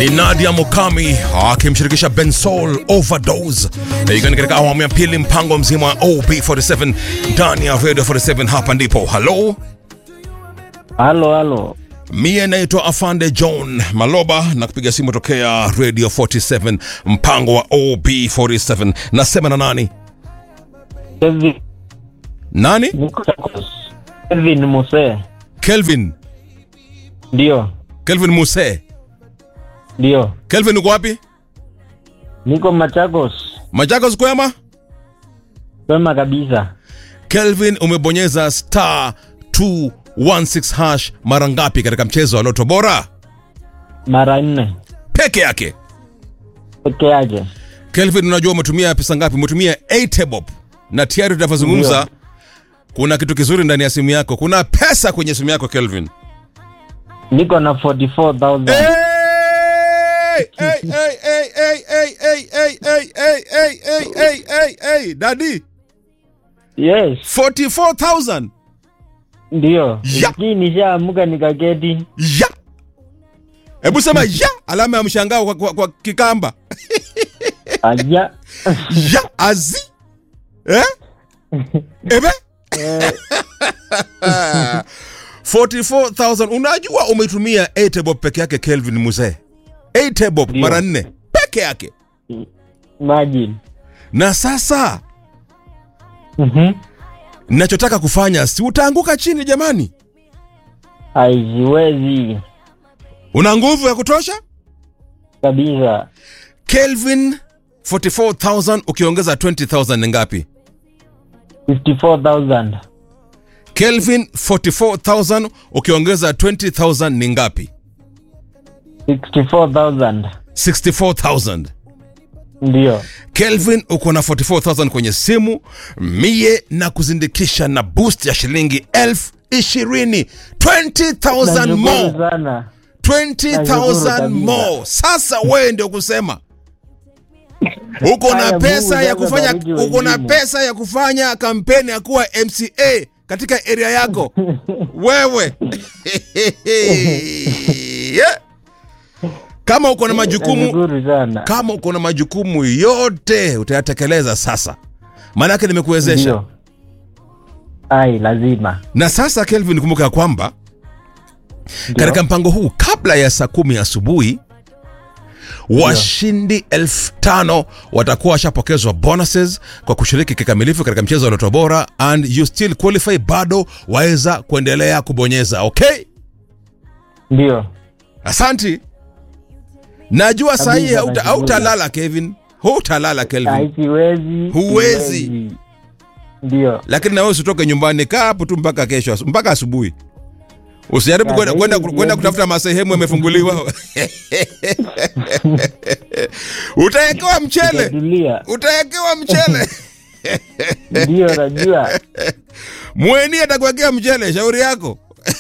ni Nadia Mukami akimshirikisha Bensol Overdose, ikiwa ni katika awamu ya pili mpango mzima wa OB47 ndani ya Radio 47. Hapa ndipo halo, Halo, halo. mie naitwa Afande John Maloba na kupiga simu tokea Radio 47 mpango wa OB47. Nasema na nani? Kevin, Nani? niko Kevin Muse. Kelvin. Ndio, Kelvin Muse. ndio. Kelvin uko wapi? Niko Machakos. Machakos kwema? Kwema kabisa. Kelvin umebonyeza star 216 hash mara ngapi katika mchezo wa Loto Bora? Mara nne Peke yake. peke yake. Kelvin, unajua umetumia pesa ngapi? Umetumia 8 bob, na tayari tunavyozungumza Ndio. kuna kitu kizuri ndani ya simu yako. Kuna pesa kwenye simu yako Kelvin. Niko na 44,000. Hey! Hey, hey, hey, hey, hey, hey, hey, hey, hey, hey, hey, hey, hey, hey, Daddy, Yes, 44,000. ndio. Ya. Lakini nishaamuka nikaketi. Ya. Hebu sema ya, alama ya mshangao kwa, kwa, kwa Kikamba. Aja. Ya azi. Eh? Ebe? Eh, 44,000 unajua umetumia 8 bob peke yake Kelvin Muzee 8 bob Ndio. mara nne peke yake imagine. na sasa Mhm. nachotaka kufanya si utaanguka chini jamani Haiziwezi una nguvu ya kutosha kabisa. Kelvin 44,000 ukiongeza 20,000 ni ngapi 54,000. Kelvin 44,000 ukiongeza 20,000 ni ngapi 64,000. 64,000 Ndio. Kelvin uko na 44,000 kwenye simu, mie na kuzindikisha na boost ya shilingi elfu ishirini 20,000 Nashukuru more sana. 20,000 kabisa. more. Sasa wewe ndio kusema uko na Haya, pesa Mungu ya jaza kufanya baridi uko na wengine. pesa ya kufanya kampeni ya kuwa MCA katika area yako wewe Yeah. kama uko na majukumu Nashukuru sana. kama uko na majukumu yote utayatekeleza sasa, maanake nimekuwezesha. Ndio. Ai, lazima. Na sasa Kelvin, kumbuka ya kwamba Ndio. katika mpango huu kabla ya saa kumi asubuhi washindi elfu tano watakuwa washapokezwa bonuses kwa kushiriki kikamilifu katika mchezo wa Loto Bora, and you still qualify, bado waweza kuendelea kubonyeza. Okay, Ndio. asanti. Najua saa hii Kabisa, hauta- nashukuru. hautalala Kevin, hutalala Kelvin. Ai, siwezi. Huwezi. siwezi. Ndio. lakini na wewe usitoke nyumbani, kaa hapo tu mpaka kesho asu- mpaka asubuhi. Usijaribu Ya, kwenda kwenda hivi- kwenda kutafuta masehemu yamefunguliwa. Utawekewa mchele, Tulia. utawekewa mchele. Ndio, najua. Mweni atakuwekea mchele, shauri yako.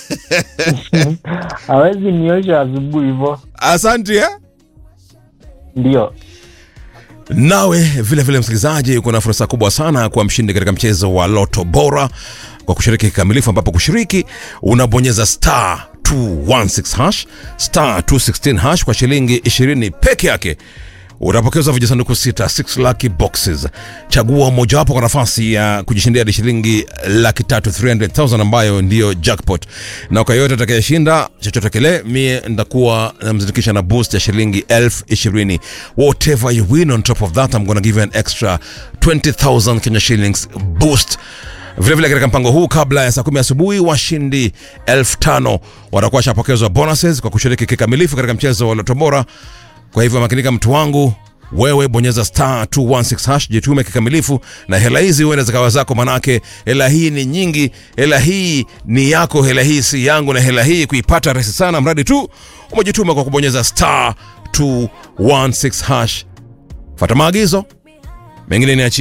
Hawezi niosha asubuhi hivyo. Asante eh? Ndio. Nawe vile vile msikilizaji, uko na fursa kubwa sana kuwa mshindi katika mchezo wa Loto Bora kwa kushiriki kikamilifu, ambapo kushiriki unabonyeza star 216 hash star 216 hash kwa shilingi 20 peke yake utapokezwa vijisanduku sita 6 lucky boxes. Chagua mojawapo kwa nafasi ya kujishindia hadi shilingi laki tatu 300,000 ambayo ndiyo jackpot, na kwa yote atakayeshinda chochote kile, mie nitakuwa namzindikisha na boost ya shilingi elfu ishirini. Whatever you win on top of that I'm gonna give you an extra 20,000 Kenya shillings boost vilevile katika mpango huu kabla ya saa kumi asubuhi washindi elfu tano watakuwa washapokezwa bonuses kwa kushiriki kikamilifu katika mchezo wa Loto Bora. Kwa hivyo makinika, mtu wangu, wewe bonyeza star 216 hash, jitume kikamilifu na hela hizi huenda zikawa zako, manake hela hii ni nyingi, hela hii ni yako, hela hii si yangu, na hela hii kuipata rahisi sana, mradi tu umejituma kwa kubonyeza star 216 hash. Fata maagizo mengine niachie